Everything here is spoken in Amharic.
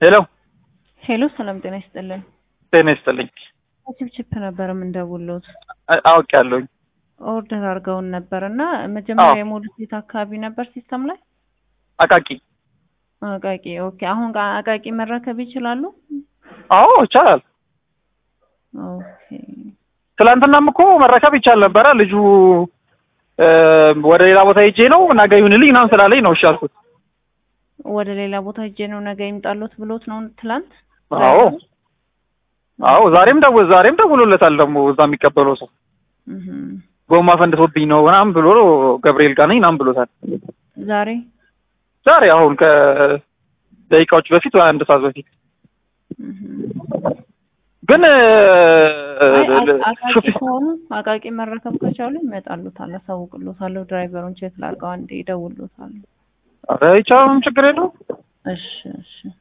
ሄሎ ሄሎ ሰላም ጤና ይስጥልን። ጤና ይስጥልኝ። ችፕችፕ ነበር የምንደውሉት አውቅ ያለሁኝ ኦርደር አድርገውን ነበር እና መጀመሪያ አዎ። የሞሉት ቤት አካባቢ ነበር ሲስተም ላይ አቃቂ። አቃቂ። ኦኬ አሁን ጋ- አቃቂ መረከብ ይችላሉ? አዎ ይቻላል። ኦኬ ትላንትናም እኮ መረከብ ይቻል ነበረ። ልጁ እ፣ ወደ ሌላ ቦታ ሄጄ ነው ነገ ይሁንልኝ ምናምን ስላለኝ ነው እሺ አልኩት። ወደ ሌላ ቦታ ሄጄ ነው ነገ ይምጣሉት ብሎት ነው ትላንት? አዎ አዎ፣ ዛሬም ደው ዛሬም ደውሎለታል ደግሞ እዛ የሚቀበለው ሰው እህም። ጎማ ፈንድቶብኝ ነው ምናምን ብሎ ገብርኤል ጋር ነኝ ምናምን ብሎታል። ዛሬ ዛሬ አሁን ከደቂቃዎች በፊት ወይ አንድ ሰዓት በፊት እህም። ግን እ፣ አይ አ- አቃቂ ሹፌ- ከሆኑ አቃቂ መረከብ ከቻሉ ይመጣሉታል። አሳውቅሎታለሁ። ድራይቨሩን ቼክ ላድርገው አንዴ ይደውሉታል። ኧረ ይቻላል፣ ምንም ችግር የለውም። እሺ እሺ